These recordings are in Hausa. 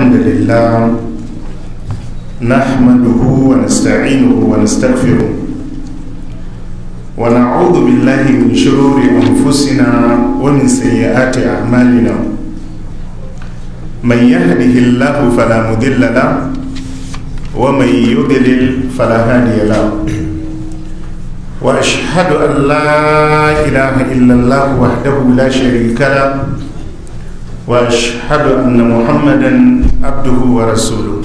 الحمد لله نحمده ونستعينه ونستغفره ونعوذ بالله من شرور أنفسنا ومن سيئات أعمالنا من يهده الله فلا مضل له ومن يضلل فلا هادي له واشهد ان لا اله الا الله وحده لا شريك له واشهد ان محمدا عبده ورسوله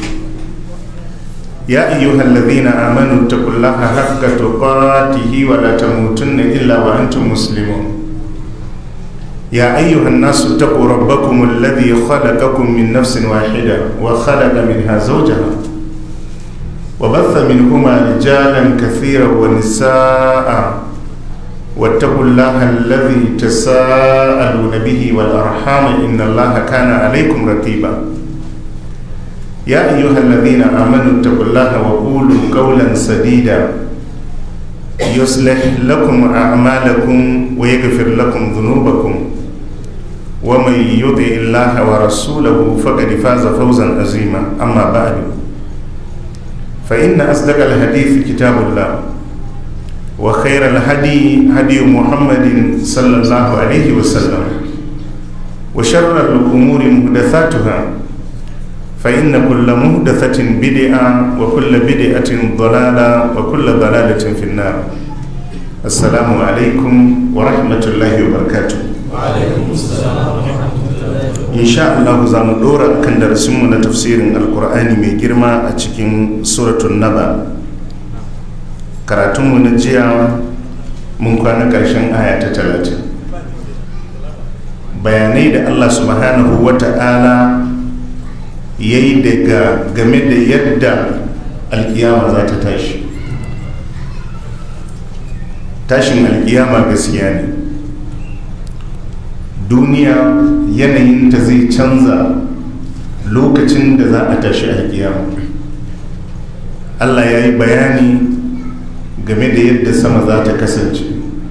يا ايها الذين امنوا اتقوا الله حق تقاته ولا تموتن الا وانتم مسلمون يا ايها الناس اتقوا ربكم الذي خلقكم من نفس واحده وخلق منها زوجها وبث منهما رجالا كثيرا ونساء واتقوا الله الذي تساءلون به والارحام ان الله كان عليكم رقيبا يا ايها الذين امنوا اتقوا الله وقولوا قولا سديدا يصلح لكم اعمالكم ويغفر لكم ذنوبكم ومن يطع الله ورسوله فقد فاز فوزا عظيما اما بعد فإن أصدق الحديث كتاب الله وخير الهدي هدي محمد صلى الله عليه وسلم وشر الأمور محدثاتها فإن كل محدثة بدعة وكل بدعة ضلالة وكل ضلالة في النار السلام عليكم ورحمة الله وبركاته وعليكم السلام ورحمة الله insha Allah za mu dora kan darasinmu na tafsirin alkur'ani mai girma a cikin suratun naba karatunmu na jiya mun kwana ƙarshen aya ta talatin bayanai da Allah subhanahu wa ta'ala ya yi daga game da yadda alkiyama za ta tashi tashin alkiyama gaskiya ne duniya yanayinta zai canza lokacin da za a tashi alkiyama allah ya yi bayani game da yadda sama za ta kasance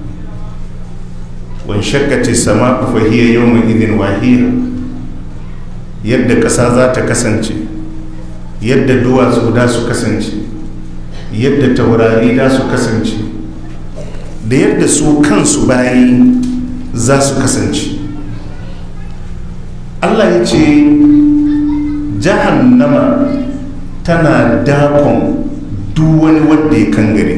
wan shakkati sama fahiyar yawon idin wahiya yadda ƙasa za ta kasance yadda duwatsu da su kasance yadda taurari da su kasance da yadda su kansu bayi za su kasance allah ya ce jahannama tana dakon duk wani wadda ya kangare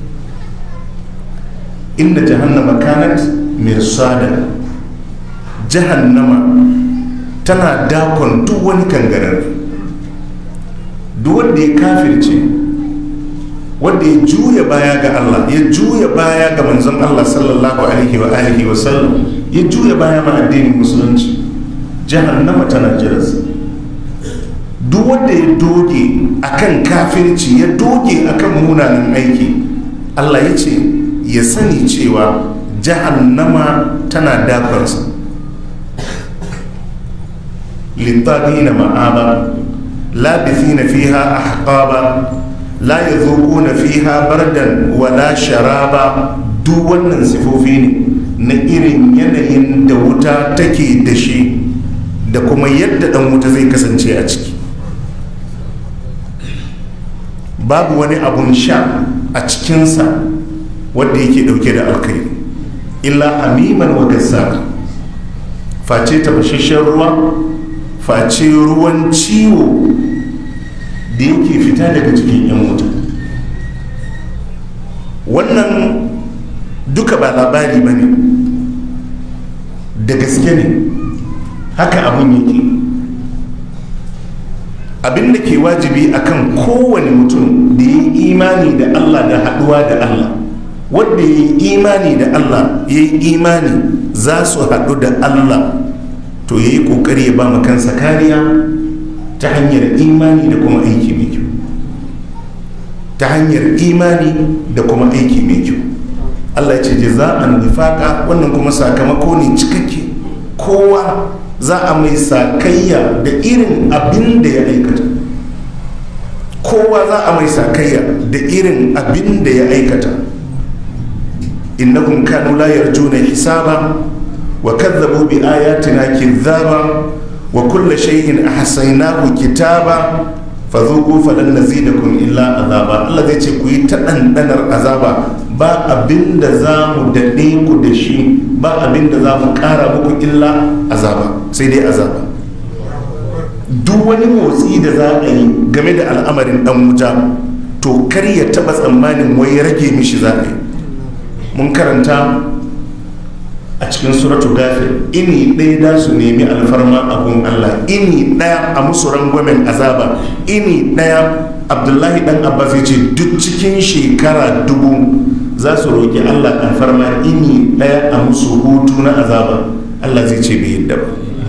inda jahannama kanat mirsada jahannama tana dakon duk wani kangarar duk wanda ya kafirce wanda ya juya baya ga Allah ya juya baya ga manzon Allah sallallahu alaihi wa alihi wa sallam ya juya baya ma addinin musulunci jahannama tana jiransa duk wanda ya doge akan kafirci ya doge akan munanan aiki Allah ya ce ya sani cewa jahannama tana dakonsa littagina ma'aba labithina fiha ahqaba la yadhuquna fiha bardan wala sharaba duk wannan sifofi ne na irin yanayin da wuta take da shi da kuma yadda dan wuta zai kasance a ciki babu wani abun sha a cikinsa wadda yake dauke da alkai illa amiman wa gassaka face tafashashen ruwa face ruwan ciwo da yake fita daga cikin yan wuta wannan duka ba labari ba ne da gaske ne haka abin yake abin da ke wajibi akan kowane mutum da ya yi imani da allah da haduwa da allah wadda ya yi imani da allah ya yi imani za su haɗu da allah to ya yi ƙoƙari ya ba kansa kariya ta hanyar imani da kuma aiki mai kyau ta hanyar imani da kuma aiki mai kyau allah ya ce jaza'an nifaka wannan kuma sakamako ne cikakke kowa za a mai sakayya da irin abin da ya aikata kowa za a mai sakayya da irin abin da ya aikata innahum kanu la yarjuna hisaba wa kadzabu bi ayatina kidhaba wa kulla shay'in ahsaynahu kitaba fadhuqu falan nazidakum illa azaba Allah zai ce ku yi ta dandanar azaba ba abinda za mu dade ku da shi ba abinda za mu kara muku illa azaba sai dai azaba duk wani motsi da za a yi game da al'amarin dan wuta to kar ya taba tsammanin wai rage mishi za a yi mun karanta a cikin suratu gafir ini ɗaya da su nemi alfarma abun allah ini ɗaya a musu rangwamen azaba ini ɗaya abdullahi dan abbas ya ce duk cikin shekara dubu za su roƙi allah alfarma ini ɗaya a musu hutu na azaba allah zai ce bai yadda ba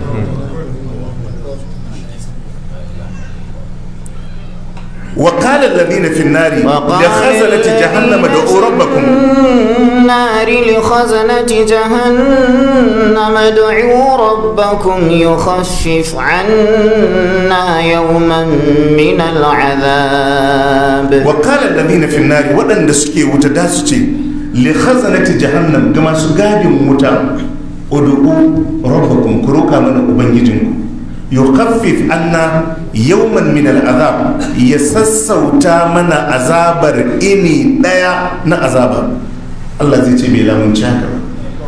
وقال الذين في النار لخزنة جهنم ادعوا ربكم النار لخزنة جهنم ادعوا ربكم يخفف عنا يوما من العذاب وقال الذين في النار ودن سكي وتداسكي لخزنة جهنم كما سقاد متى ادعوا ربكم كروكا من أبنجيجنكم yukaffif anna yawman min al'azab ya sassauta mana azabar ini daya na azaba Allah zai ce bai lamunci haka ba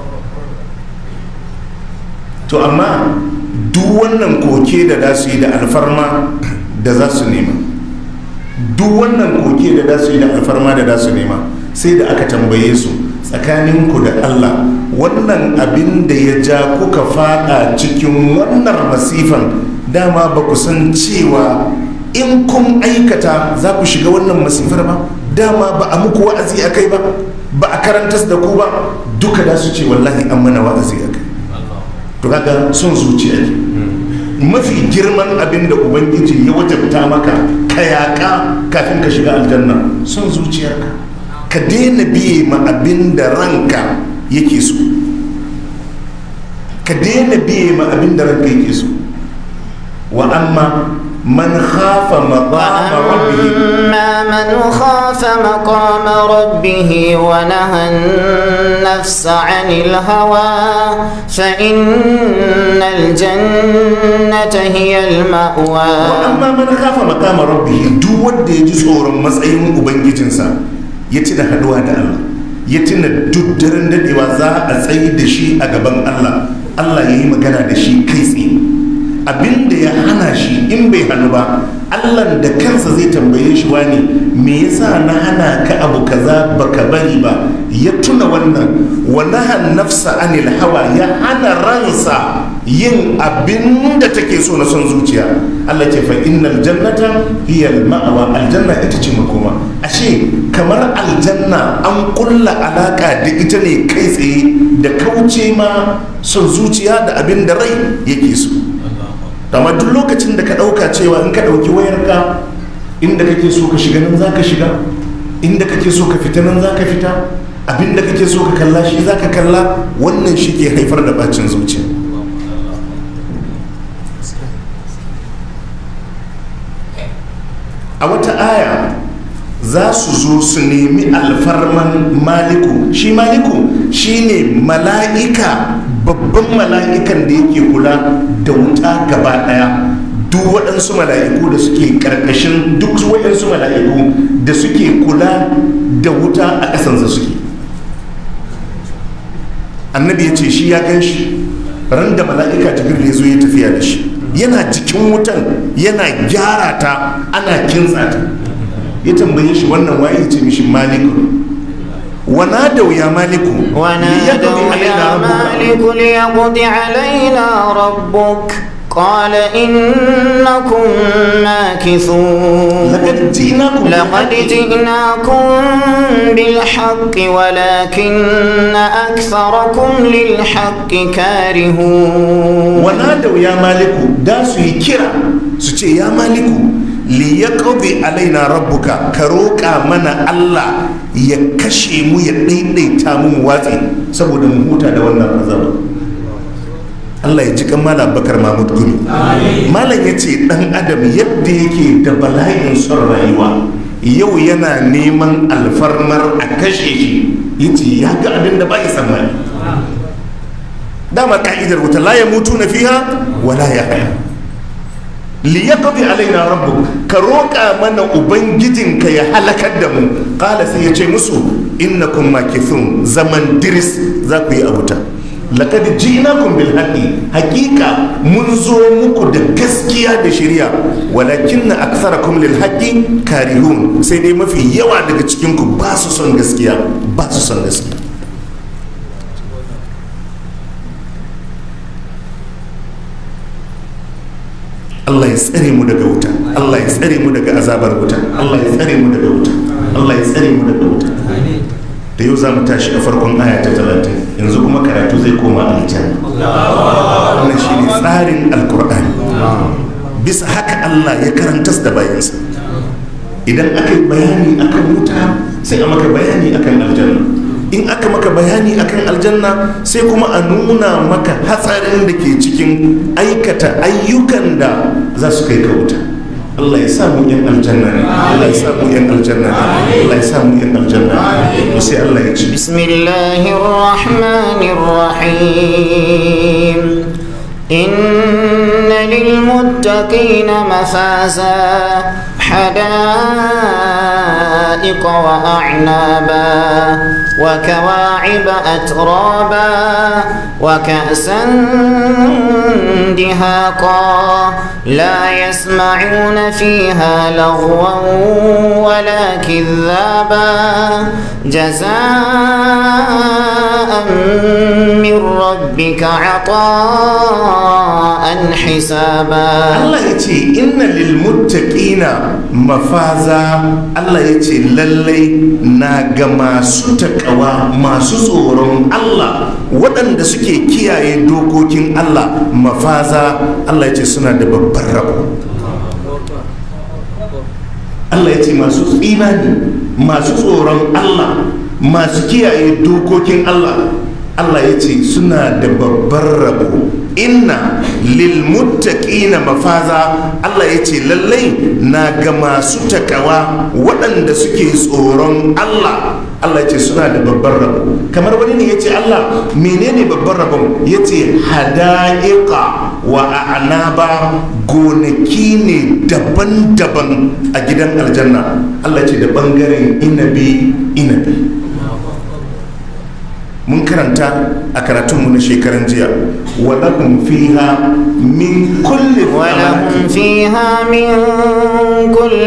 to amma duk wannan koke da za su yi da alfarma da za su nema duk wannan koke da za su yi da alfarma da za su nema sai da aka tambaye su tsakaninku da Allah wannan abin da ya ja kuka fada cikin wannan masifan dama ba ku san cewa in kun aikata za ku shiga wannan masifar ba dama ba a muku wa'azi a kai ba ba a karantas da ku ba duka da su ce wallahi an mana wa'azi a kai to kaga son zuciya ne mafi girman abin da ubangiji ya wajabta maka ka yaƙa kafin ka shiga aljanna son zuciyarka ka daina biye ma abin da ranka yake so ka daina biye ma abin da ranka yake so wa amma man khafa maqama rabbih وأما من خاف مقام ربه ونهى النفس عن الهوى فإن الجنة هي المأوى wa amma man khafa maqama rabbih duk wanda ya ji tsoron matsayin ubangijinsa ya tuna haduwa da Allah ya tuna duk daren dadewa za a tsayi da shi a gaban Allah Allah ya yi magana da shi kai tsaye abin da ya hana shi in bai hannu ba Allah da kansa zai tambaye shi wani me yasa na hana ka abu kaza baka bari ba ya tuna wannan wa nahan nafsa anil hawa ya hana ransa yin abin da take so na son zuciya Allah ce fa innal jannata hiya al ma'awa aljanna ita ce makoma ashe kamar aljanna an kulla alaka da ita ne kai tsaye da kauce ma son zuciya da abin da rai yake so amma duk lokacin da ka ɗauka cewa in ka ɗauki wayarka inda kake so ka shiga nan za ka shiga inda kake so ka fita nan za ka fita abinda kake so ka kalla shi za ka kalla wannan shi ke haifar da bacin zuciya a wata aya za su zo su nemi alfarman maliku shi maliku shine mala'ika babban mala'ikan da yake kula da wuta gaba daya duk waɗansu mala'iku da suke ƙarƙashin duk waɗansu mala'iku da suke kula da wuta a ƙasansa suke annabi ya ce shi ya gan shi ran da mala'ika jibril ya zo ya tafiya da shi yana jikin wutan yana gyara ta ana kintsa ta ya tambaye shi wannan waye ce mishi maliku ونادوا يا مالك ونادوا يا مالك ليقض علينا ربك قال إنكم ماكثون لقد جئناكم لقد جئناكم بالحق ولكن أكثركم للحق كارهون ونادوا يا مالك داسوا يكرا سوچي يا مالك liyaqdi alaina rabbuka ka roƙa mana Allah ya kashe mu ya daidaita mu watsi saboda mu huta da wannan azaba Allah ya ji kan malam bakar mahmud gumi malam ya ce dan adam yadda yake da bala'in son rayuwa yau yana neman alfarmar a kashe shi yace ya ga abin da ba ya tsammani dama ka'idar wuta la ya mutu na fiha wala ya haya liyaqdi alaina rabbuk ka roƙa mana ubangijinka ya halakar da mu qala sai ya ce musu innakum makithun zaman diris za ku yi abuta laqad ji'nakum bil haqqi haqiqa mun zo muku da gaskiya da shari'a walakin aktharakum lil haqqi karihun sai dai mafi yawa daga cikin ku ba su son gaskiya ba su son gaskiya Allah ya tsare mu daga wuta Allah ya tsare mu daga azabar wuta Allah ya tsare mu daga wuta Allah ya tsare mu daga wuta da yau za mu tashi a farkon aya ta talatin yanzu kuma karatu zai koma aljanna wannan shi ne tsarin alkur'ani bisa haka Allah ya karantas da bayansa idan aka yi bayani akan wuta sai a maka bayani akan aljanna in aka maka bayani akan aljanna sai kuma a nuna maka hatsarin da ke cikin aikata ayyukan da za su kai ka wuta Allah ya samu yan aljanna ne Allah ya samu yan aljanna ne Allah ya samu yan aljanna ne sai Allah ya ci bismillahir rahmanir rahim inna lil muttaqina mafaza حدائق وأعنابا وكواعب أترابا وكأسا دهاقا لا يسمعون فيها لغوا ولا كذابا جزاء من ربك عطاء حسابا Allah ya ce inna lil muttaqina mafaza Allah ya ce lallai na ga masu takawa masu tsoron Allah waɗanda suke kiyaye dokokin Allah mafaza Allah ya ce suna da babban rabo Allah ya ce masu imani masu tsoron Allah masu kiyaye dokokin Allah Allah ya ce suna da babban rabo inna lilmuttaqina mafaza Allah ya ce lallai na ga masu takawa waɗanda suke tsoron Allah Allah ya ce suna da babban rabo kamar wani ne ya ce Allah menene babban rabon ya ce hada'iqa wa a'naba gonaki ne daban-daban a gidan aljanna Allah ya ce da ɓangaren inabi inabi mun karanta a karatunmu na shekaran jiya walahum fiha min kulli ولهم فيها من كل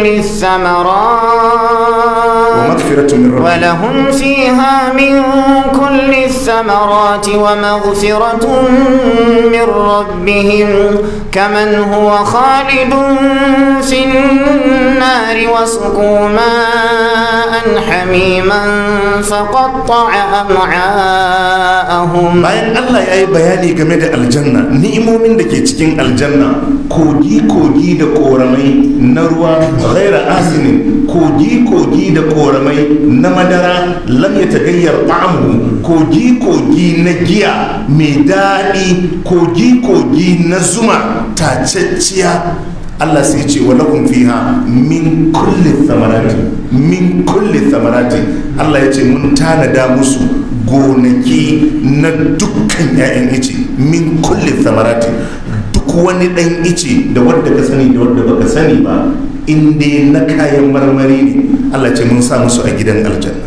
الثمرات ومغفرة من ربهم ولهم فيها من كل الثمرات ومغفرة من ربهم كمن هو خالد في النار وسقوا ماء حميما فقطع أمعاءهم bayan Allah ya yi bayani game da aljanna ni'imomin da ke cikin aljanna kogi-kogi da koramai na ruwa ghaira asinin kogi-kogi da koramai na madara lam ya tagayyar ta'amu kogi-kogi na giya mai daɗi kogi-kogi na zuma tacacciya Allah sai ce wa lakum fiha min kulli thamarati min kulli thamarati Allah ya ce mun tanada musu gonaki na dukkan 'ya'yan ice min kulli thamarati duk wani ɗan ice da wadda ka sani da wadda baka sani ba in dai na kayan marmari ne Allah ce mun sa musu a gidan aljanna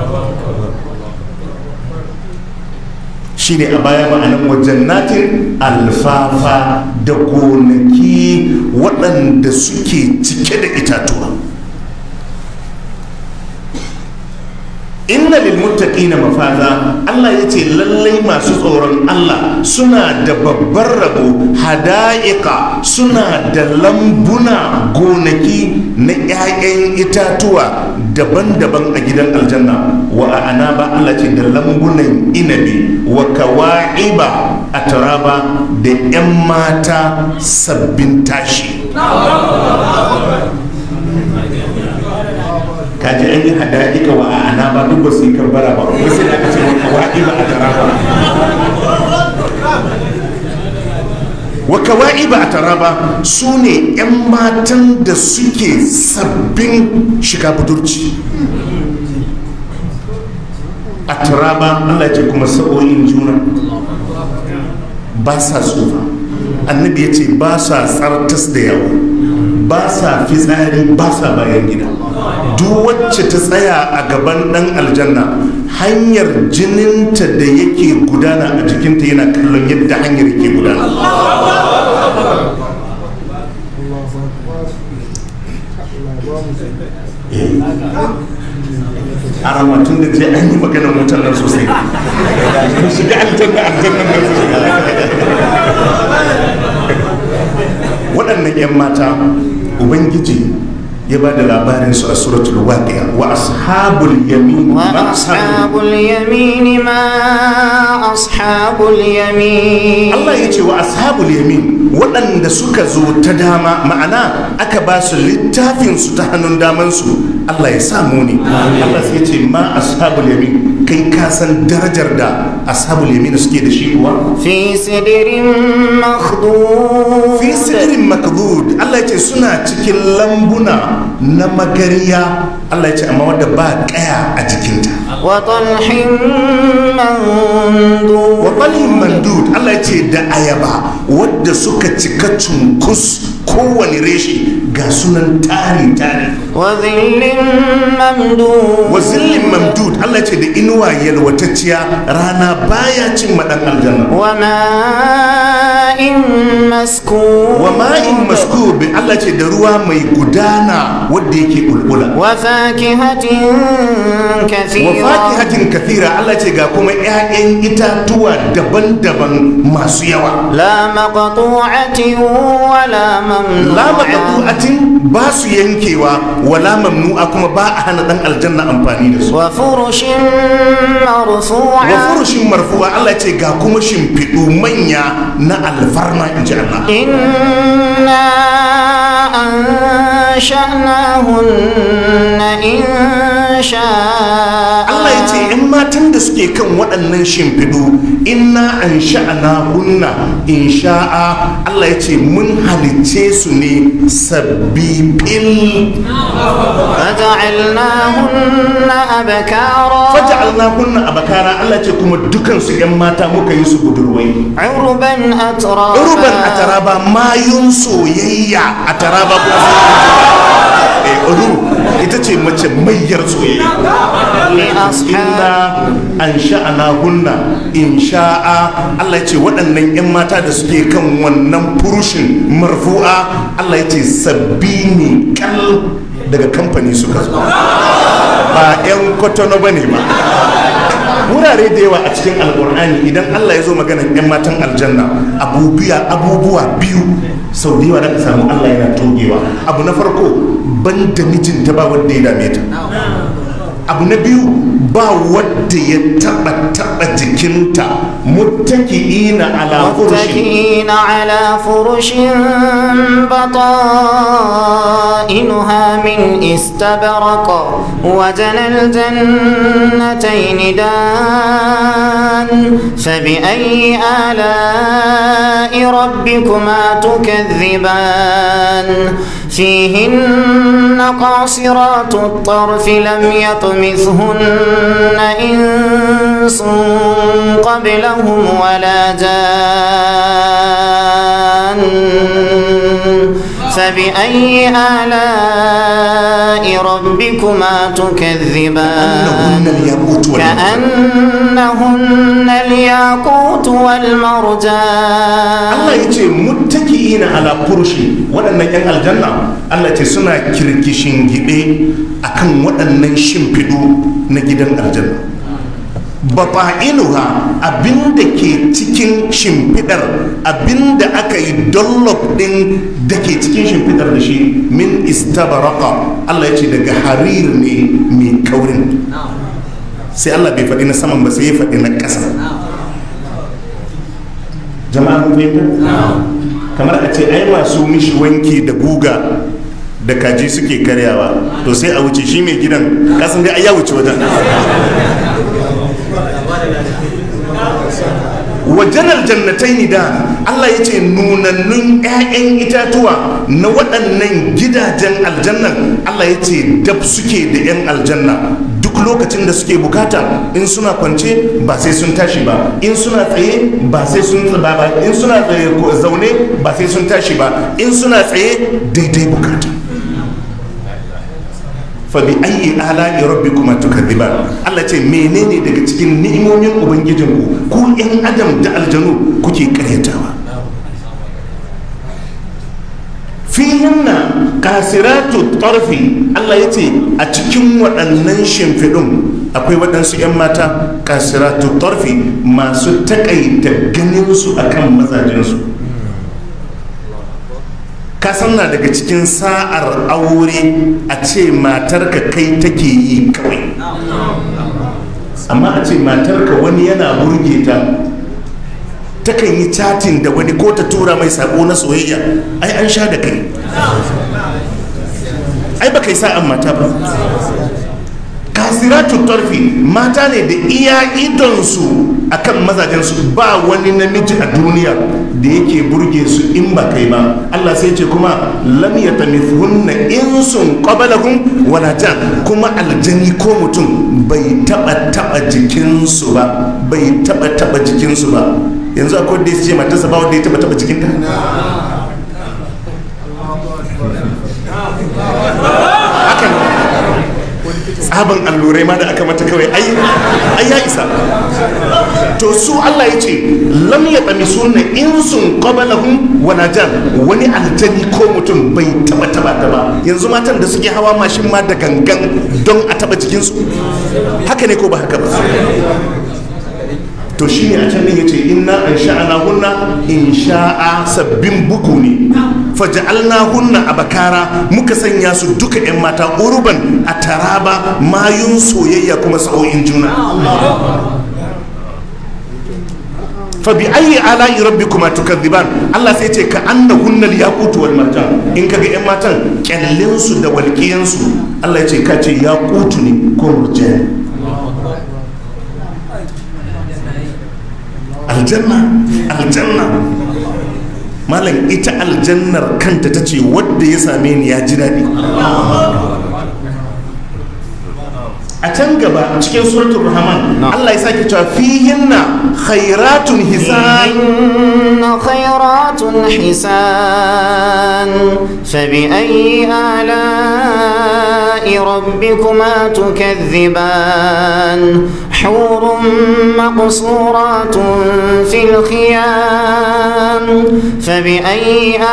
shine a baya ma'anan wajen natin alfafa da gonaki waɗanda suke cike da itatuwa inna lil muttaqina mafaza Allah ya ce lallai masu tsoron Allah suna da babbar rabo hada'iqa suna da lambuna gonaki na 'ya'yan itatuwa daban-daban a gidan aljanna wa ana ba Allah ce da lambunan inabi wa kawa'iba a taraba da 'yan mata sabbin tashi kaji an yi hada'ika wa a ana ba duk ba su yi karbara ba wasu da aka ce wa kawa'iba a taraba wa kawa'iba a taraba su ne 'yan matan da suke sabbin shiga budurci a taraba allah ce kuma sa'o'in juna ba sa tsufa annabi ya ce ba sa tsartas da yawa ba sa fitsari ba sa bayan gida duk wacce ta tsaya a gaban dan aljanna hanyar jininta da yake gudana a jikinta yana kallon yadda hanyar yake gudana a ramatun da je an yi maganar wutan nan sosai ku shiga aljanna aljannan nan waɗannan 'yan mata ubangiji ya ba da labarin su a suratul waqi'a wa ashabul yamin ma وأصحاب اليمين ما أصحاب اليمين Allah ya ce wa ashabul yamin waɗanda suka zo ta dama ma'ana aka ba su littafin su ta hannun daman su Allah ya samu ne Allah sai ya ce ma ashabul yamin kai ka san darajar da ashabul yamin suke da shi kuwa في سدر مخضود fi sidirin makdud Allah ya ce suna cikin lambuna na magariya Allah ya ce amma wadda ba kaya a jikinta وطلح منضود wa balhin mandud Allah ya ce da ayaba wadda suka cika cunkus kowane reshe ga sunan tari tari وظل ممدود wa zillin mamdud Allah ya ce da inuwa yalwatacciya rana baya cin madan aljanna وماء مسكوب wa ma'in maskub Allah ya ce da ruwa mai gudana wadda yake bulbula وفاكهة wa كثيرة fakihatin kathira Allah ce ga kuma 'ya'yan itatuwa daban-daban masu yawa لا مقطوعة ولا la ممنوعة maqtu'atin ba su yankewa wala mamnu'a kuma ba a hana dan aljanna amfani da su وفرش wa مرفوعة furushin marfu'a Allah ce ga kuma shimfiɗu manya na alfarma in ji Allah إنا أنشأناهن إن شاء Allah ya ce ‘yan matan da suke kan waɗannan shimfiɗu inna an sha'ana hunna in sha'a Allah ya ce mun halicce su ne sabbi fil فجعلناهن أبكارا faja'alna hunna abakara Allah ce kuma dukan su yan mata muka yi su budurwai عربا أترابا urban a taraba mayun soyayya a taraba ko eh uru ita ce mace mayyar soyayya inna an sha'ana hunna in sha'a Allah ya ce waɗannan yan mata da suke kan wannan furushin marfu'a Allah ya ce sabbi ne kal daga kamfani suka zo ba 'yan kwatano ba ne ba wurare da yawa a cikin alkur'ani idan allah ya zo maganan 'yan matan aljanna abubuwa abubuwa biyu sau da yawa da ka samu allah yana togewa abu na farko ban da mijinta ba wanda ya dame ta abu na biyu ba wadda ya taba taba jikinta muttaki'ina ala furushin متكئين على فرش بطائنها من استبرق وجنى الجنتين دان فبأي آلاء ربكما تكذبان فيهن قاصرات الطرف لم يطمثهن إنس قبلهم ولا جان فبأي آلاء ربكما تكذبان annahunna al-yaqut wal كأنهن الياقوت والمرجان Allah ya ce muttaki'ina ala furushi waɗannan 'yan aljanna Allah ce suna kirkishin gide akan waɗannan shimfiɗu na gidan aljanna bafa'inuha abinda ke cikin shimfidar abinda aka yi dollop ɗin da ke cikin shimfidar da shi min istabaraka Allah ya ce daga harir ne mai kaurin sai Allah bai faɗi na saman ba sai ya faɗi na ƙasa jama'a mun fahimta kamar a ce ai masu mishi wanki da guga da kaji suke karyawa to sai a wuce shi mai gidan kasan dai ai ya wuce wajen wajen aljannatai da Allah ya ce nunannun 'ya'yan itatuwa na waɗannan gidajen aljannan Allah ya ce dab suke da 'yan aljanna duk duk lokacin da suke bukata in suna kwance ba sai sun tashi ba in suna tsaye ba sai sun ba ba in suna tsaye ko zaune ba sai sun tashi ba in suna tsaye daidai bukata fa bi ayyi ala'i rabbikuma tukadhiban Allah ce menene daga cikin ni'imomin ubangijinku ku yan adam da aljanu kuke karyatawa fihinna kasiratu tarfi Allah ya ce a cikin waɗannan shimfiɗin akwai waɗansu 'yan mata kasiratu tarfi masu taƙaita ganinsu akan mazajensu ka na daga cikin sa'ar aure a ce matarka kai take yi kawai amma a ce matarka wani yana burge ta takan yi chatin da wani ko ta tura mai sako na soyayya ai an sha da kai ai ba kai sa'an mata ba kasiratun tarfi mata ne da iya idonsu akan mazajensu ba wani namiji a duniya da yake burge su in ba kai ba Allah sai ce kuma lam yatamithunna insun qablahum wala jan kuma aljani ko mutum bai taba taba jikinsu ba bai taba taba jikinsu ba yanzu akwai da ya ce matarsa ba wanda ya taba taba jikinta hakan tsaban allurai ma da aka mata kawai ai ai ya isa to su Allah ya ce lam ya tsami sunna insun qablahum wala jan wani aljani ko mutum bai taba taba ta ba yanzu matan da suke hawa mashin ma da gangan don a taba jikinsu haka ne ko ba haka ba to shi ne a can ya ce inna an sha'ana hunna in sha'a sabbin bugu ne faja'alna hunna a bakara muka sanya su duka 'yan mata urban a taraba mayun soyayya kuma sa'o'in juna fa bi ayi ala'i rabbikuma tukadhiban Allah sai ce ka annahunna al-yaqut wal marjan in kaga 'yan matan kyallin su da walqiyan su Allah ya ce ka ce yaqutu ne ko murjan aljanna aljanna malam ita aljannar kanta ta ce wadda ya same ni ya ji daɗi a can gaba cikin suratul rahman Allah ya sake cewa fihinna khairatun hisan خيرات حسان فبأي آلاء ربكما تكذبان حور مقصورات في الخيام فبأي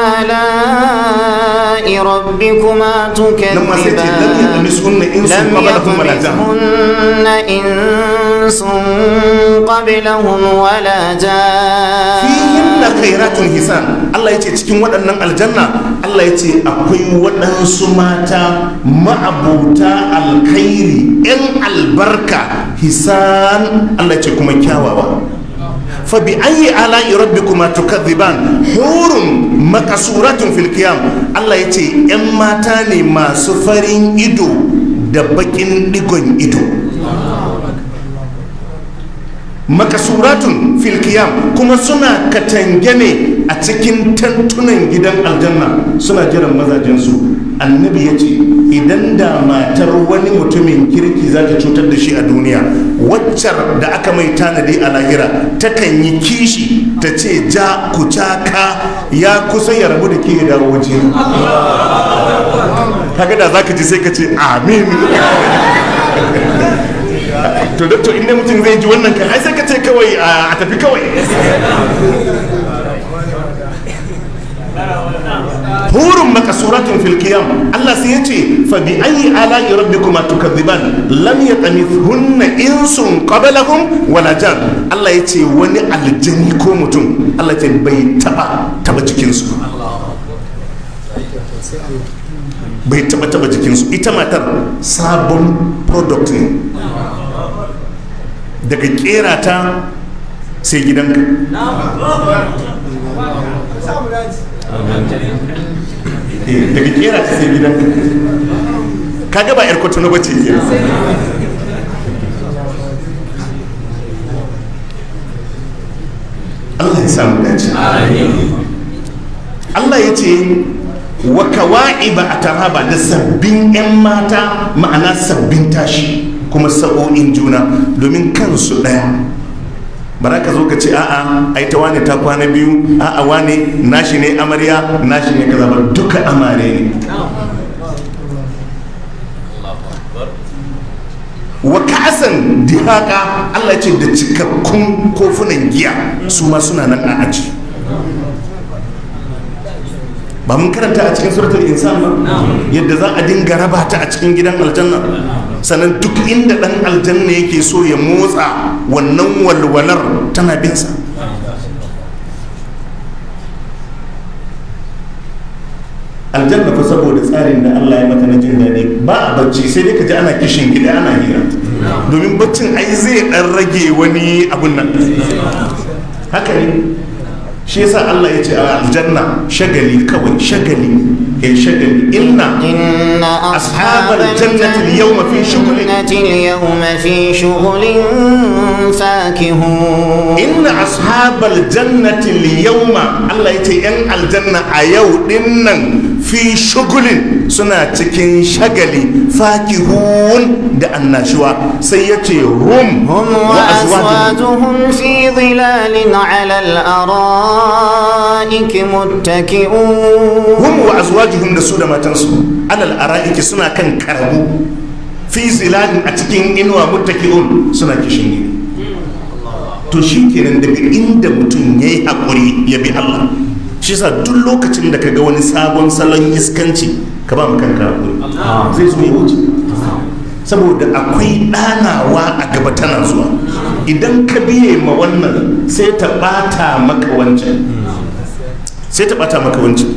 آلاء ربكما لما سيتي لم تكذبان يطمسهن إنس لم قبلهم ولا جان يطمثهن إنس قبلهم ولا جان fihinna khairatun hisan Allah ya ce cikin waɗannan aljanna Allah ya ce akwai waɗansu mata ma'abuta alkhairi 'yan albarka hisan Allah ya ce kuma kyawawa fa bi ayi ala'i rabbikuma tukadhiban hurun makasuratun fil qiyam Allah ya ce 'yan mata ne masu farin ido da bakin digon ido makasuratun filkiyam kuma suna katange ne a cikin tantunan gidan aljanna suna jiran mazajensu annabi ya ce idan da matar wani mutumin kirki za ta cutar da shi a duniya waccar da aka mai tanadi a lahira takan yi kishi ta ce ja ku caka ya kusa ya rabu da ke ya dawo waje kaga da za ka ji sai ka ce amin to da to inda mutum zai ji wannan kan ai sai ka ce kawai a tafi kawai hurun makasuratun fil qiyam Allah sai yace fa bi ayi ala'i rabbikuma tukadhiban lam yatamithunna insun qablahum wala jan Allah yace wani aljani ko mutum Allah ce bai taba taba jikin su bai taba taba jikin su ita matar sabon product ne daga kera ta sai gidanka Eh, daga kera ta sai gidanka kaga ba yar kwatano ba ce ke Allah ya samu dace Allah ya ce wa kawa'iba a taraba da sabbin 'yan mata ma'ana sabbin tashi kuma sa'o'in juna domin kansu ɗaya bara ka zo ka ce a'a ai ta wane ta kwana biyu a'a wane nashi ne amarya nashi ne kaza ba duka amare ne wa ka'asan dihaka Allah ce da cikakkun kofunan giya su ma suna nan a aji ba mun karanta a cikin suratul insan ba yadda za a dinga raba ta a cikin gidan aljanna sannan duk inda dan aljanna yake so ya motsa wannan walwalar tana binsa aljanna fa saboda tsarin da Allah ya mata na jin daɗi ba a bacci sai dai ka ji ana kishin gida ana hira domin baccin ai zai dan rage wani abun nan haka ne shi yasa Allah ya ce a aljanna shagali kawai shagali ya shagali inna إن أصحاب أصحاب الجنة اليوم في شغل. الجنة اليوم في شغل فاكهون inna ashabal jannati liyawma Allah ya ce yan aljanna a yau dinnan fi shugulin suna cikin shagali fakihun da annashuwa sai ya ce hum هم wa azwajuhum وأزواجهم في ظلال على الأرائك متكئون hum wa azwajuhum da su da matansu alal ara'iki suna kan karabu fi zilalin a cikin inuwa muttaki'un suna kishin gini to shi kenan daga inda mutum ya yi haƙuri ya bi Allah shi sa duk lokacin da ka ga wani sabon salon iskanci ka ba mu kanka haƙuri zai zo ya wuce saboda akwai ɗanawa a gaba tana zuwa idan ka biye ma wannan sai ta ɓata maka wancan sai ta ɓata maka wancan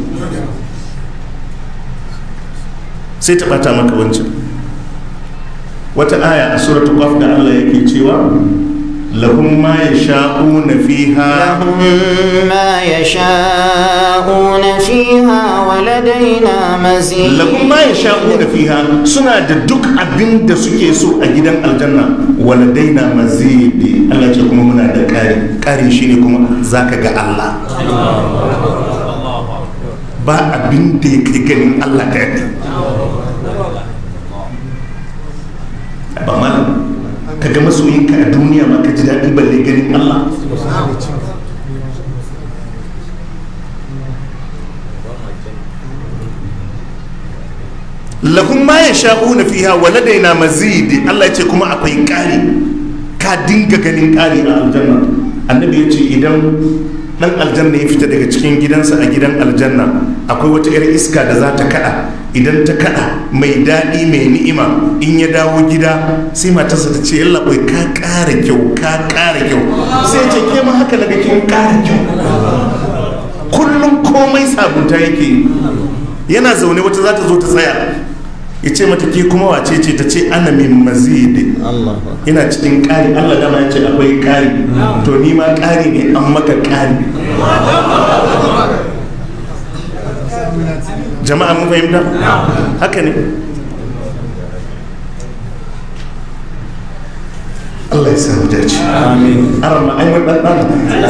sai ta ɓata maka wancan wata aya a suratul qaf da Allah yake cewa lahum ma yasha'una fiha لهم ما يشاءون فيها ولدينا مزيد lahum ma yasha'una fiha suna da duk abin da suke so a gidan aljanna waladaina mazidi Allah ce kuma muna da kari kari shine kuma zaka ga Allah ba abin da ya kai ganin Allah ka yadda ba malam ka ga masoyinka a duniya ma ka ji daɗi balle ganin Allah lahum ma yasha'una fiha wa ladaina mazid Allah ya ce kuma akwai ƙari ka dinga ganin ƙari a aljanna annabi ya ce idan dan aljanna ya fita daga cikin gidansa a gidan aljanna akwai wata 'yar iska da za ta kada idan ta kada mai daɗi mai ni'ima in ya dawo gida sai matarsa ta ce yalla bai ka ƙara kyau ka ƙara kyau sai ce ke ma haka daga kin ƙara kyau kullum komai sabunta yake yana zaune wata za ta zo ta tsaya ya ce mata ke kuma wace ce ta ce ana min mazidi ina cikin ƙari allah dama ya ce akwai ƙari to ni ma ƙari ne an maka ƙari jama'a mun fahimta haka ne Allah ya samu dace amin arama ai mun dan dan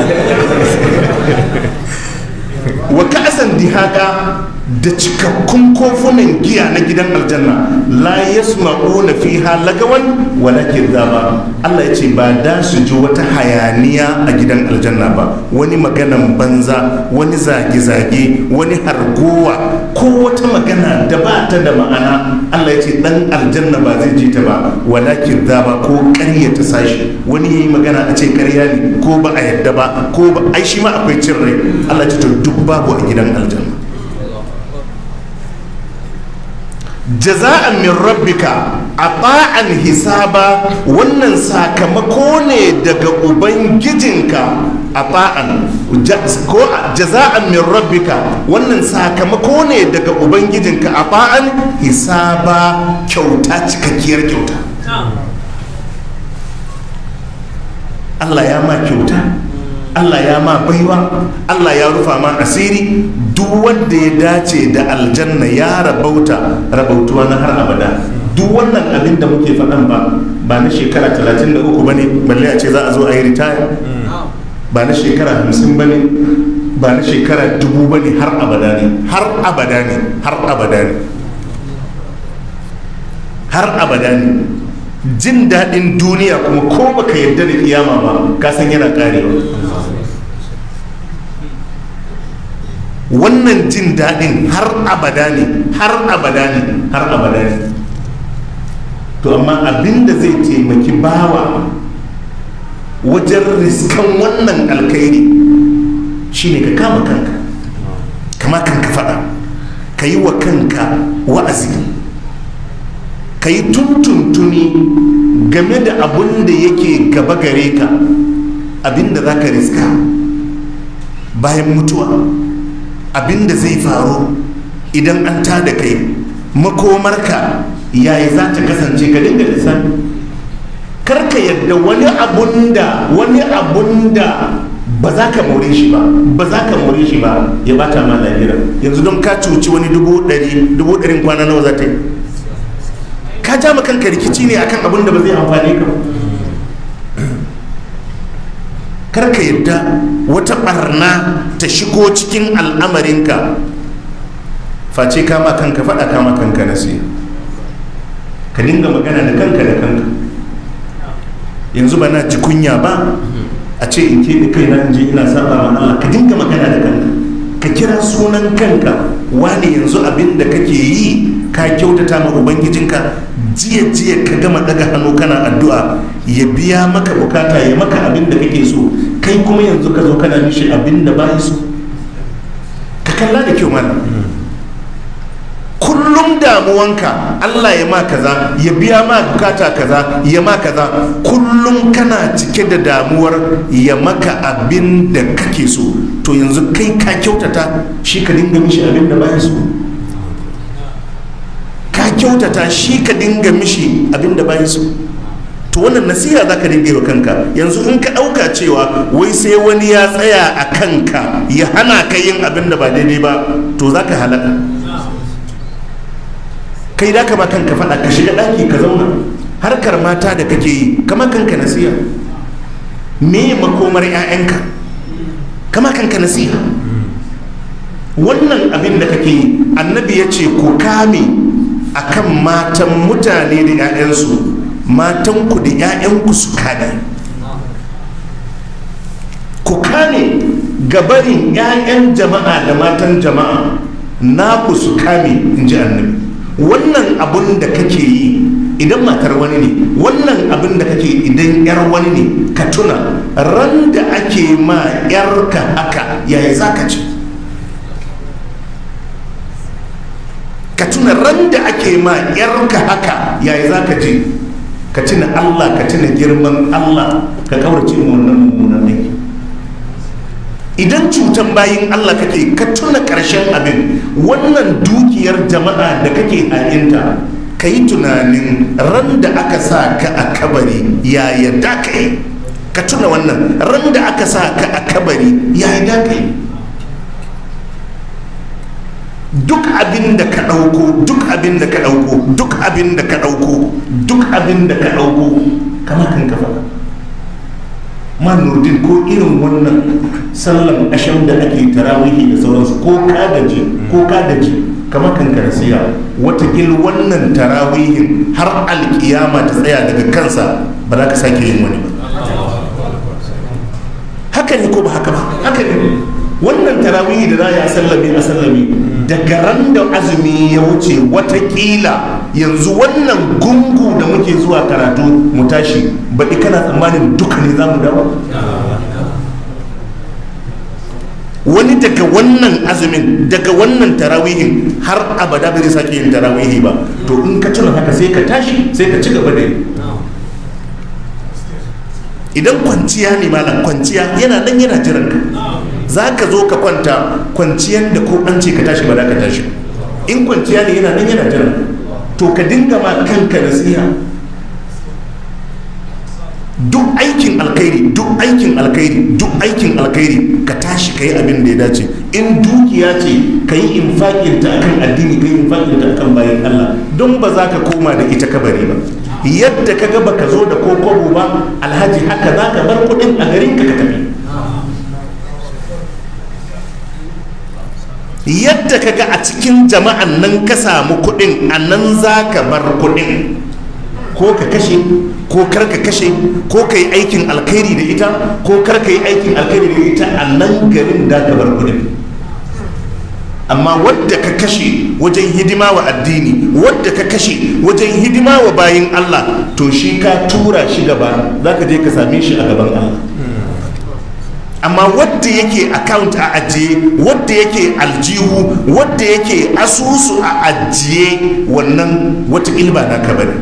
wa ka'asan dihaka da cikakkun kofunan giya na gidan aljanna la yasma'una fiha lagawan wala kidaba Allah ya ce ba da su ji wata hayaniya a gidan aljanna ba wani maganan banza wani zage-zage wani hargowa ko wata magana da ba ta da ma'ana Allah ya ce dan aljanna ba zai ji ta ba wala kidaba ko ƙarya ta sashi wani yayi magana a ce ƙarya ne ko ba a yadda ba ko ba ai shi ma akwai cin rai Allah ya ce to duk babu a gidan aljanna jaza'an min rabbika ata'an hisaba wannan sakamako ne daga ubangijinka ata'an ko jaza'an min rabbika wannan sakamako ne daga ubangijinka ata'an hisaba kyauta cikakkiyar kyauta Allah ya ma kyauta Allah ya ma baiwa Allah ya rufa ma asiri duk wanda ya dace da aljanna ya rabauta rabautuwa na har abada duk wannan abin da muke faɗan ba ba na shekara 33 ba ne balle a ce za a zo a yi ritaya ba na shekara 50 ba ne ba na shekara dubu ba ne har abada ne har abada ne har abada ne har abada ne jin daɗin duniya kuma ko baka yarda da kiyama ba ka san yana karewa wannan jin daɗin har abada ne har abada ne har abada ne to amma abinda zai taimaki bawa wajen riskan wannan alkhairi shine ka kama kanka kama kanka faɗa ka yi wa kanka wa'azi ka yi tuntuntuni game da abun da yake gaba gare ka abinda za ka riska bayan mutuwa abinda zai faru idan an tada kai makomarka yaya za ta kasance ka dinga lissafi karka yadda wani abun da wani abun da ba za ka more shi ba ba za ka more shi ba ya bata ma lahira yanzu don ka cuci wani dubu ɗari dubu ɗarin kwana nawa za ta yi ka ja ma kanka rikici ne akan abun da ba zai amfane ka ba karka yadda wata barna ta shigo cikin al'amarinka face kama kanka faɗa kama kanka nasiya ka dinga magana da kanka da kanka yanzu ba na ji kunya ba a ce in keɓe kai na je ina saba ma Allah ka dinga magana da kanka ka kira sunan kanka wani yanzu abin da kake yi ka kyautata ma ubangijinka jiya jiya ka gama daga hannu kana addu'a ya biya maka bukata ya maka abin da kake so kai kuma yanzu ka zo kana mishi abin da bai so ka kalla da kyau mana kullum damuwanka Allah ya ma kaza ya biya ma bukata kaza ya ma kaza kullum kana cike da damuwar ya maka abin da kake so to yanzu kai ka kyautata shi ka dinga mishi abin da bai so ka kyautata shi ka dinga mishi abin da bai so to wannan nasiha za ka dinga wa kanka yanzu in ka ɗauka cewa wai sai wani ya tsaya a kanka ya hana ka yin abin da ba daidai ba to za ka halaka kai da kama kanka faɗa ka shiga ɗaki ka zauna harkar mata da kake yi kama kanka nasiha me makomar 'ya'yanka kama kanka nasiha wannan abin da kake yi annabi ya ce ku kame akan matan mutane da 'ya'yansu matanku da 'ya'yanku su kada ku kame gabarin 'ya'yan jama'a da matan jama'a naku su kame in ji annabi wannan abun da kake yi idan matar wani ne wannan abin da kake idan yar wani ne ka tuna ran da ake ma yarka haka yaya za ka ce ka tuna ran da ake ma yarka haka yaya za ka ce ka tuna allah ka tuna girman allah ka kaurace wannan mummunan aiki idan cutan bayin Allah kake ka tuna ƙarshen abin wannan dukiyar jama'a da kake ha'inta ka yi tunanin ran da aka sa ka a kabari ya yadda ka yi ka tuna wannan ran da aka sa ka a kabari ya yadda ka yi duk abin da ka ɗauko duk abin da ka ɗauko duk abin da ka ɗauko duk abin da ka ɗauko kama kan kafa manurdin ko irin wannan sallan asham da ake tarawihi da sauransu ko ka gaji ko ka gaji kamar kan karsiya watakil wannan tarawihin har alkiyama ta tsaya daga kansa ba za ka sake yin wani ba haka ne ko ba haka ba haka ne wannan tarawihi da za a sallame a sallame daga ran da azumi ya wuce watakila yanzu wannan gungu da muke zuwa karatu mu tashi baɗi kana tsammanin duka ne za mu dawo wani daga wannan azumin daga wannan tarawihin har abada bai sake yin tarawihi ba to in ka tuna haka sai ka tashi sai ka ci gaba da yi idan kwanciya ne malam kwanciya yana nan yana jiran ka za ka zo ka kwanta kwanciyar da ko an ce ka tashi ba za ka tashi in kwanciya ne yana nan yana jiran to ka dinga ma kanka nasiha duk aikin alkhairi duk aikin alkhairi duk aikin alkhairi ka tashi ka yi abin da ya dace in dukiya ce ka yi infakinta akan addini ka yi infakinta akan bayan Allah don ba za ka koma da ita kabari ba yadda ka ga baka zo da kokobo ba alhaji haka za ka bar kudin a garin ka ka tafi yadda ka ga a cikin jama'an nan ka samu kudin a nan za ka bar kudin ko ka kashe ko kar ka kashe ko ka yi aikin alkhairi da ita ko kar ka yi aikin alkhairi da ita a nan garin da ka bar kudin amma wadda ka kashe wajen hidima wa addini wadda ka kashe wajen hidima wa bayin Allah to shi ka tura shi gaba za ka je ka same shi a gaban Allah amma wadda yake account a ajiye wadda yake aljihu wadda yake asusu a ajiye wannan wata ilba na ka bane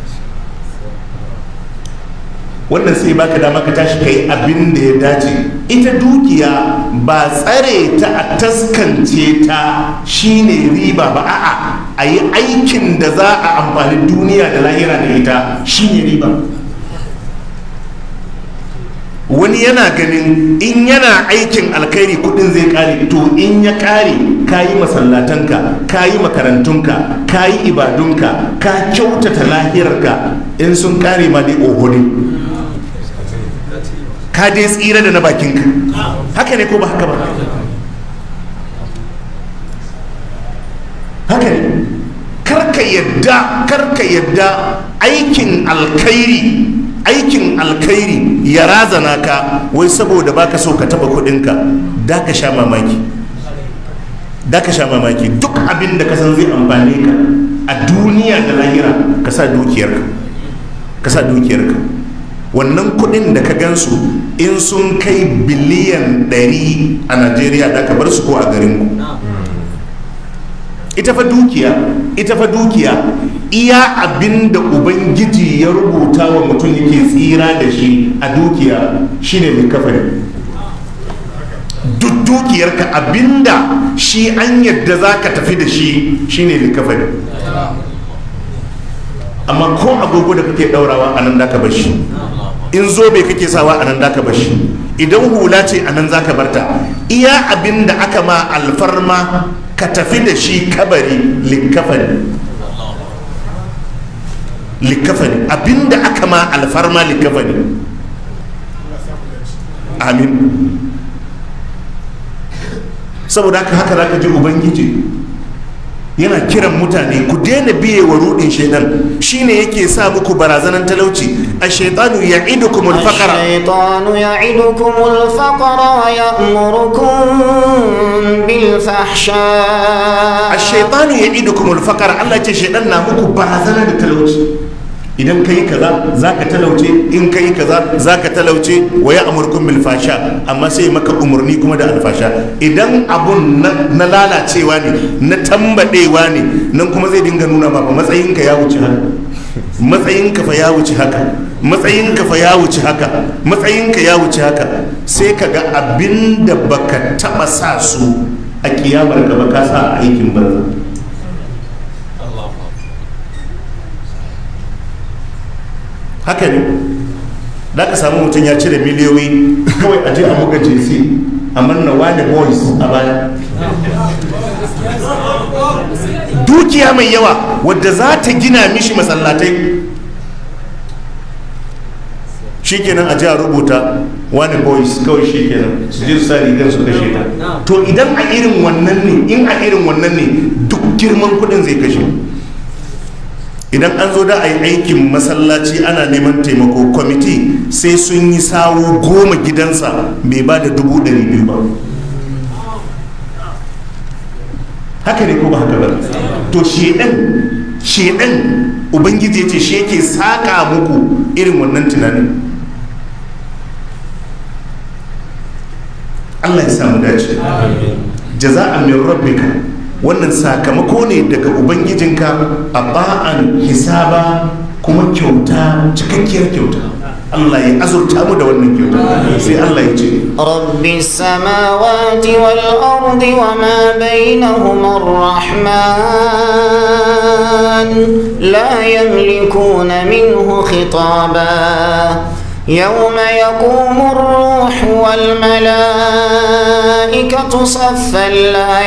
wannan sai baka dama ka tashi kai abin da ya dace ita dukiya ba tsare ta a taskance ta shine riba ba a'a a yi aikin da za a amfani duniya da lahira da ita shine riba wani yana ganin in yana aikin alkhairi kudin zai kare to in ya kare ka yi masallatanka ka yi makarantunka ka yi ibadunka ka kyautata lahirarka in sun kare ma dai oho ne ka dai tsira da na bakinka haka ne ko ba haka ba haka ne karka yadda karka yadda aikin alkhairi aikin alkhairi ya razana ka wai saboda baka so ka taba kudinka da ka sha mamaki da ka sha mamaki duk abin da ka san zai amfane ka a duniya da lahira ka sa dukiyarka ka sa dukiyarka wannan kudin da ka gansu in sun kai biliyan 100 a najeriya da ka bar su ko a garinku ita fa dukiya ita fa dukiya iya abin da ubangiji ya rubuta wa mutum yake tsira da shi a dukiya shine likafani duk dukiyarka abinda shi an yadda za ka tafi da shi shine likafani amma ko agogo da kake daurawa a nan da ka bar shi in zobe kake sawa a nan da ka bar shi idan hula ce a nan za ka barta iya abin da aka ma alfarma ka tafi da shi kabari likafani likafani abinda aka ma alfarma likafani amin saboda haka haka za ka ji ubangiji yana kiran mutane ku daina biye wa rudin shaidan shine yake sa muku barazanan talauci ash-shaytanu ya'idukum al-faqra الشيطان يعدكم الفقر ويأمركم بالفحشاء ash-shaytanu ya'idukum al-faqra Allah ce shaidan na muku barazana da talauci idan kai kaza zaka talauce in kai kaza zaka talauce wa ya'murukum bil fasha amma sai maka umurni kuma da alfasha idan abun na lalacewa ne na tambadewa ne nan kuma zai dinga nuna ba matsayinka ya wuce haka matsayinka fa ya wuce haka matsayinka fa ya wuce haka matsayinka ya wuce haka sai ka ga abin da baka taba sa su a kiyamar ka ba ka sa a aikin banza haka ne da ka samu mutum ya cire miliyoyi kawai a je a buga jc a manna wani boys a baya dukiya mai yawa wadda za ta gina mishi masallatai shikenan a a rubuta wani boys kawai shikenan su je su sa rigar su kashe ta to idan a irin wannan ne in a irin wannan ne duk girman kudin zai kashe idan an zo da a yi aikin masallaci ana neman taimako kwamiti sai sun yi sawu goma gidansa bai ba da dubu ɗari biyu ba haka ne ko ba haka ba to shedan shedan ubangiji ce shi yake saka muku irin wannan tunanin allah ya samu dace jaza'an min rabbika wannan sakamako ne daga ubangijinka a ba'an hisaba kuma kyauta cikakkiyar kyauta Allah ya azurta mu da wannan kyauta sai Allah ya ce رب السماوات والأرض وما بينهما الرحمن لا يملكون منه خطابا يوم يقوم الروح والملائكة صفا لا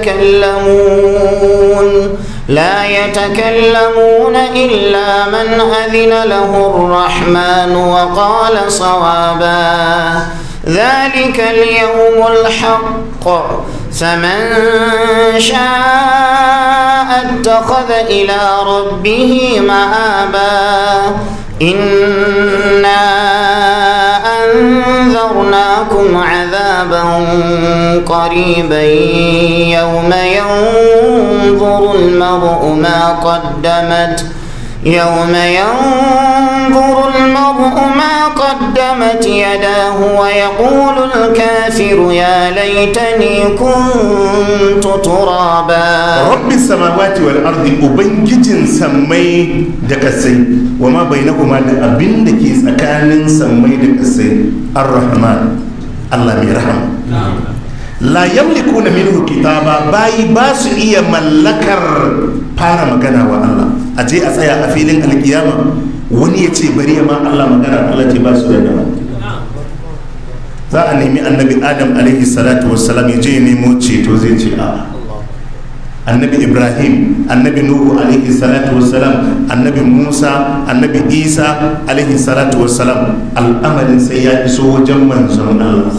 يتكلمون لا يتكلمون إلا من أذن له الرحمن وقال صوابا ذلك اليوم الحق فمن شاء اتخذ إلى ربه مآبا إنا أنذرناكم عذابا قريبا يوم ينظر المرء ما قدمت يوم ينظر المرء ما قدمت يداه ويقول الكافر يا ليتني كنت ترابا rabbi samawati wal ardi ubangijin sammai da kasai wa ma bainakuma da abin da ke tsakanin sammai da kasai ar-rahman Allah mai rahama la yamlikuna minhu kitaba bayi ba su iya mallakar fara magana wa Allah a je a tsaya a filin alkiyama wani ya ce bari ya ma Allah magana Allah ce ba su da dama za a nemi annabi adam alaihi salatu wassalam ya je ya nemo ceto zai ce a'a annabi ibrahim annabi nuhu alaihi salatu wassalam annabi musa annabi isa alaihi salatu wassalam al'amarin sai ya iso wajen manzon allah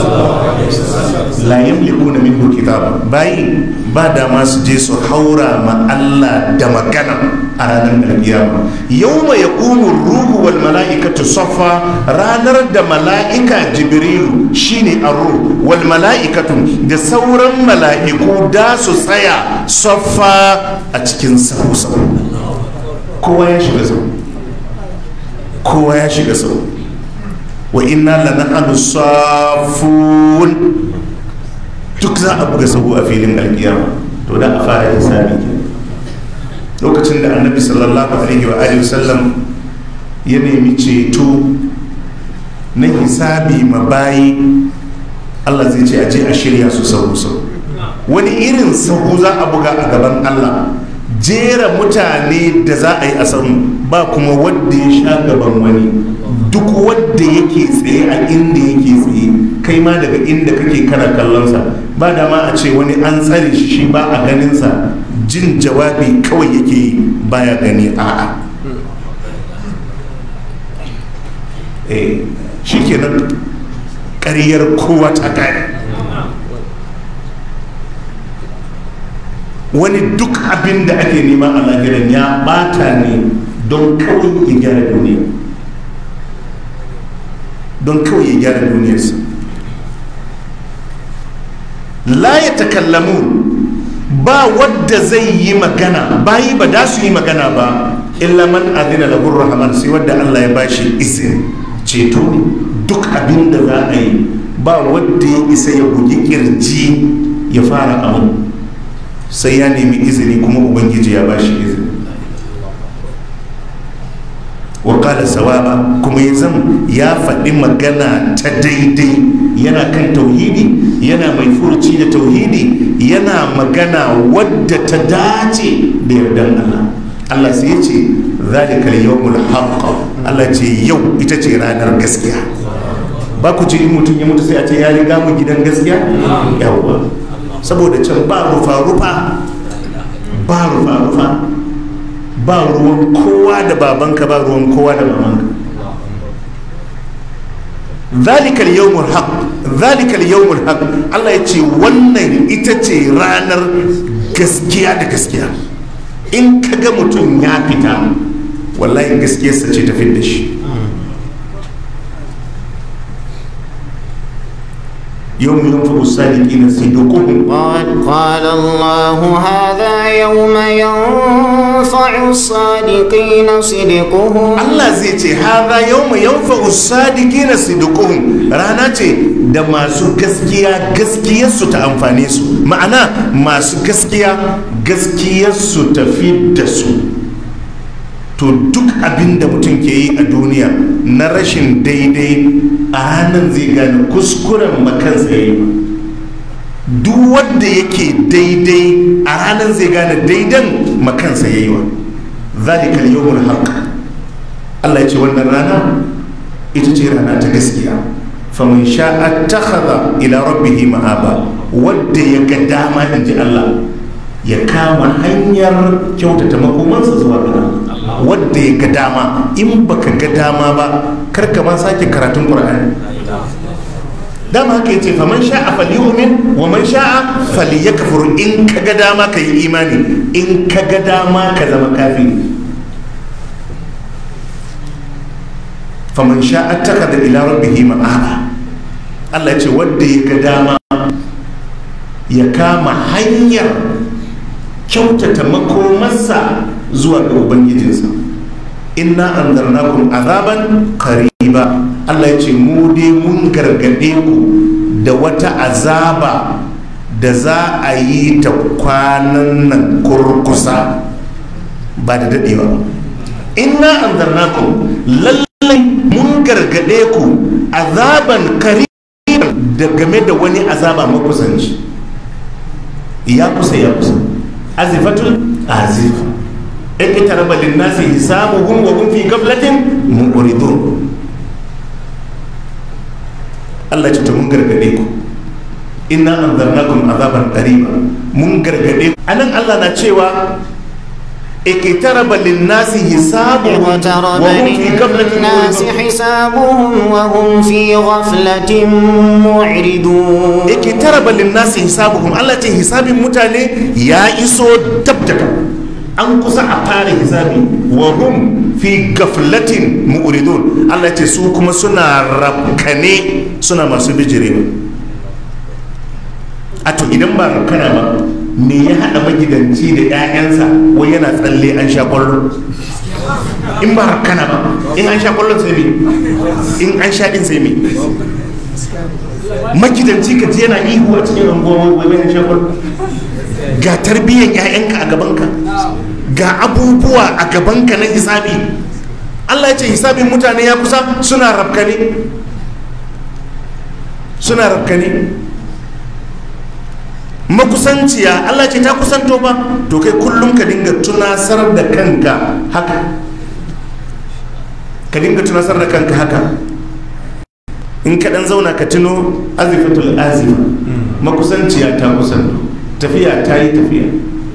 la yamlikuna minhu kitaba bayi ba da ma su je su haura ma allah da magana a ranar alkiyama yawma yaqumu ruhu wal mala'ikatu saffa ranar da mala'ika jibrilu shine ar-ruh wal mala'ikatu da sauran mala'iku da su tsaya saffa a cikin sahu sahu kowa ya shiga sahu kowa ya shiga sahu wa inna lanahnu safun duk za a buga sahu a filin alkiyama to da a fara hisabi kenan lokacin da annabi sallallahu alaihi wa alihi wasallam ya nemi ceto na hisabi mabayi Allah zai ce a je a shirya su sahu sahu wani irin sahu za a buga a gaban Allah jera mutane da za a yi a sahu ba kuma wadda ya sha gaban wani duk wadda yake tsaye a inda yake tsaye kai ma daga inda kake kana kallonsa ba dama a ce wani an tsare shi shi ba a ganinsa jin jawabi kawai yake yi baya gani a'a eh shi kenan ƙaryar kowa ta gani wani duk abin da ake nema a lahiran ya bata ne don kawai ya gyara duniya don kawai ya gyara duniyarsa la ya takallamu ba wadda zai yi magana bayi ba da su yi magana ba illa man adina lahu rahman sai wadda Allah ya bashi izini ceto ne duk abin da za a yi ba wadda ya isa ya bugi kirji ya fara abu sai ya nemi izini kuma ubangiji ya bashi izini wakala sawaba kuma ya zan ya faɗi magana ta daidai yana kan tauhidi yana mai furci da tauhidi yana magana wadda ta dace da yardan Allah Allah sai ya ce zalika yawmul haqq Allah ce yau ita ce ranar gaskiya ba ku ji in mutum ya mutu sai a ce ya riga mu gidan gaskiya yawwa saboda can ba rufa rufa ba rufa rufa ba ruwan kowa da babanka ba ruwan kowa da mamanka zalikal yawmul haq zalikal yawmul haq Allah ya ce wannan ita ce ranar gaskiya da gaskiya in ka ga mutum ya fita wallahi gaskiyarsa ce ta da shi يوم ينفق الصادقين صدقهم قال, قال الله هذا يوم ينفع الصادقين صدقهم Allah zai ce haza yau mai yanfa usadiki na sidukuhun rana ce da masu gaskiya gaskiyarsu ta amfane su ma'ana masu gaskiya gaskiyarsu ta fi da su to duk abin da mutum ke yi a duniya na rashin daidai a hannun zai gane kuskuren makansa ya yi duk wanda yake daidai a ranar zai gane daidan makansa ya yi wa zalikal yawmul haqq Allah ya ce wannan rana ita ce rana ta gaskiya faman sha'a takhadha ila rabbihi ma'aba wanda ya ga dama in ji Allah ya kama hanyar kyautata makomansa zuwa ga Allah wanda ya ga dama in baka ga dama ba kar ka ma sake karatun Qur'ani dama haka yace faman sha'a falyu'min wa man sha'a falyakfur in kaga dama ka yi imani in kaga dama ka zama kafiri faman sha'a takada ila rabbihi ma'aba Allah ya ce wanda ya ga dama ya kama hanyar kyautata makomarsa zuwa ga ubangijinsa inna anzarnakum azaban qariba Allah ya ce mu dai mun gargade ku da wata azaba da za a yi ta kwanan nan kurkusa ba da dadewa ba inna anzarnakum lallai mun gargade ku azaban qariba da game da wani azaba makusanci ya kusa ya kusa azifatul azifa اقترب للناس حسابهم وهم في غفلة معرضون Allah ce ta mun gargade ku inna anzarnakum azaban qariba mun gargade ku anan Allah na cewa iqtaraba lin-nasi hisabuhum wa اقترب hum fi ghaflatin للناس mu'ridun حسابهم وهم في غفلة معرضون iqtaraba lin-nasi hisabuhum Allah ce hisabin mutane ya iso dab da dab an kusa a fara hisabi wa hum fi gaflatin mu'ridun Allah ce su kuma suna rabkane suna masu bijirewa a to idan ba rabkana ba me ya hada magidanci da 'ya'yansa wai yana tsalle an sha kwallo in ba rabkana ba in an sha kwallon sai me in an sha din sai me magidanci ka ji yana ihu a cikin anguwa wai wai an sha kwallo ga tarbiyyar 'ya'yanka a gabanka ga abubuwa a gabanka na hisabi Allah ya ce hisabin mutane ya kusa suna rafkane suna rafkane makusanciya Allah ce ta kusanto ba to kai kullum ka dinga tunasar da kanka haka ka dinga tunasar da kanka haka in ka dan zauna ka tuno azifatul azima makusanciya ta kusanto tafiya ta yi tafiya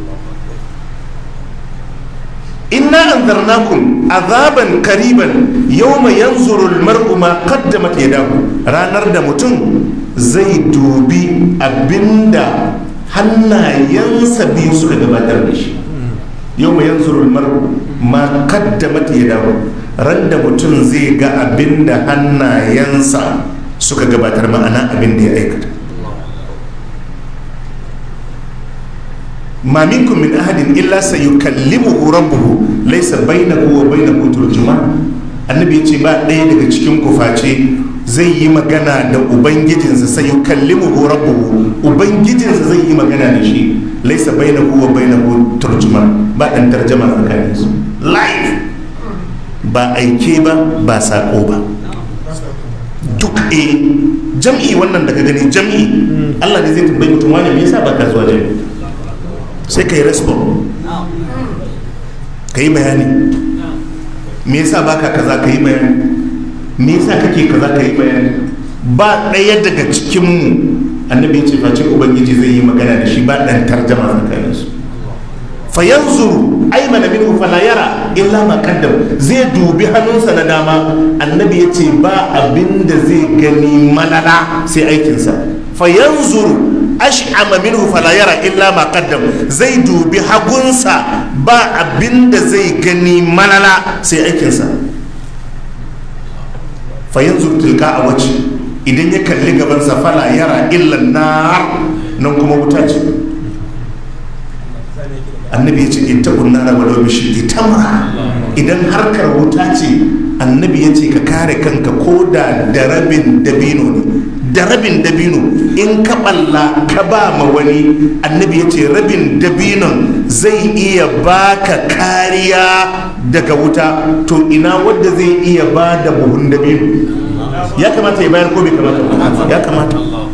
inna anzarnakum azaban kariban yawma yanzuru almar'u ma qaddamat yadahu ranar da mutum zai dubi abinda hannayensa biyu suka gabatar da shi yawma yanzuru almar'u ma qaddamat yadahu ran da mutum zai ga abinda hannayensa suka gabatar ma'ana abin da ya aikata ma minkum min ahadin illa sayukallimuhu rabbuhu laysa bainahu wa bainahu turjuman annabi yace ba ɗaya daga cikin ku face zai yi magana da ubangijinsa sayukallimuhu rabbuhu ubangijinsa zai yi magana da shi laysa bainahu wa bainahu turjuman ba dan tarjama tsakanin su live ba aike ba ba sako ba duk e jam'i wannan da ka gani jam'i Allah ne zai tambayi mutum wani me yasa baka zuwa jam'i sai ka yi respon ka yi bayani me yasa baka kaza ka yi bayani me yasa kake kaza ka yi bayani ba ɗaya daga cikinmu annabi ce face ubangiji zai yi magana da shi ba ɗan tarjama tsakanin su fa yanzuru aymana minhu fala yara illa ma qaddam zai dubi hannunsa na dama annabi ya ce ba abinda zai gani malala sai aikinsa fa yanzuru ash'ama minhu fala yara illa ma qaddam zai dubi hagunsa ba abinda zai gani malala sai aikinsa fa yanzu tilka a wace idan ya kalli gabansa fala yara illa nar nan kuma wuta ce annabi ya ce in ta nara walau bishi tamra idan harkar wuta ce annabi ya ce ka kare kanka ko da da rabin dabino ne da rabin dabino in ka balla ka ba ma wani annabi ya ce rabin dabinon zai iya baka kariya daga wuta to ina wadda zai iya ba da buhun dabino ya kamata ya bayar ko bai kamata ba? ya kamata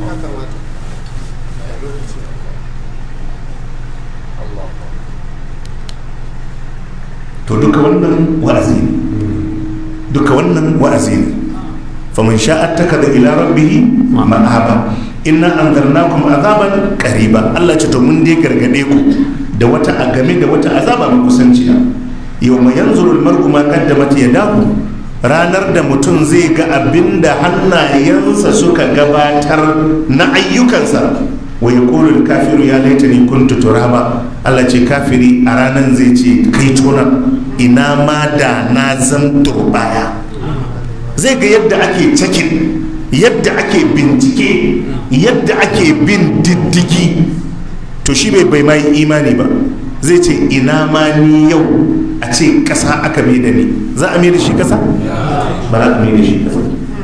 to duka wannan wa'azi ne duka wannan wa'azi ne faman sha'a takada ila rabbih ma'aba inna anzarnakum azaban qariba Allah ce to mun dai gargade ku da wata a game da wata azaba mai kusanciya yawma yanzuru almar'u ma qaddamat yadahu ranar da mutum zai ga abin da hannayensa suka gabatar na ayyukansa wa ya kafiru ya laita ni kuntu turaba Allah ce kafiri a ranar zai ce kai tona ina ma da na zan turbaya zai ga yadda ake cakin yadda ake bincike yadda ake bin diddigi to shi bai bai mai imani ba zai ce ina ma ni yau a ce kasa aka mai da ni za a mai da shi kasa ba za a mai da shi kasa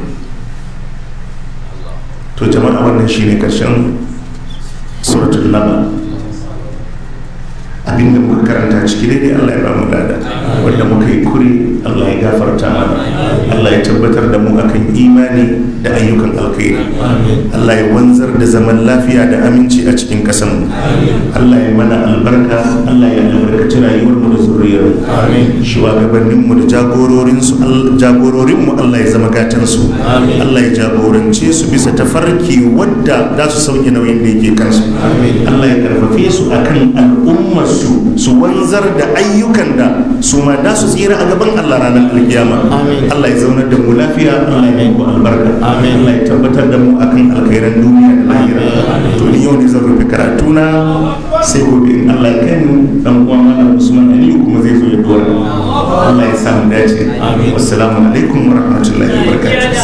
to jama'a wannan shine karshen suratul naba abinda muka karanta ciki daidai Allah ya ba mu lada wanda muka yi kuri Allah ya gafarta mana Allah ya tabbatar da mu akan imani da ayyukan alkhairi Allah ya wanzar da zaman lafiya da aminci a cikin kasan mu Allah ya mana albarka Allah ya albarkaci rayuwar mu da zuriyar mu shugabannin mu da jagororin su jagororin mu Allah ya zama gatan su Allah ya jagorance su bisa tafarki wadda za su sauke nauyin da yake kansu Allah ya karfafe su akan al'ummar su su wanzar da ayyukan da su ma da su tsira a gaban Allah ranar alkiyama Allah ya zaunar da mu lafiya Allah ya yi albarka Allah ya tabbatar da mu akan alkhairan duniya da lahira to ni yau ne zan rufe karatu na sai gobe in Allah ya kai mu dan uwa Malam Usman Aliyu kuma zai zo ya dora Allah ya samu dace wassalamu alaikum wa rahmatullahi wa barakatuh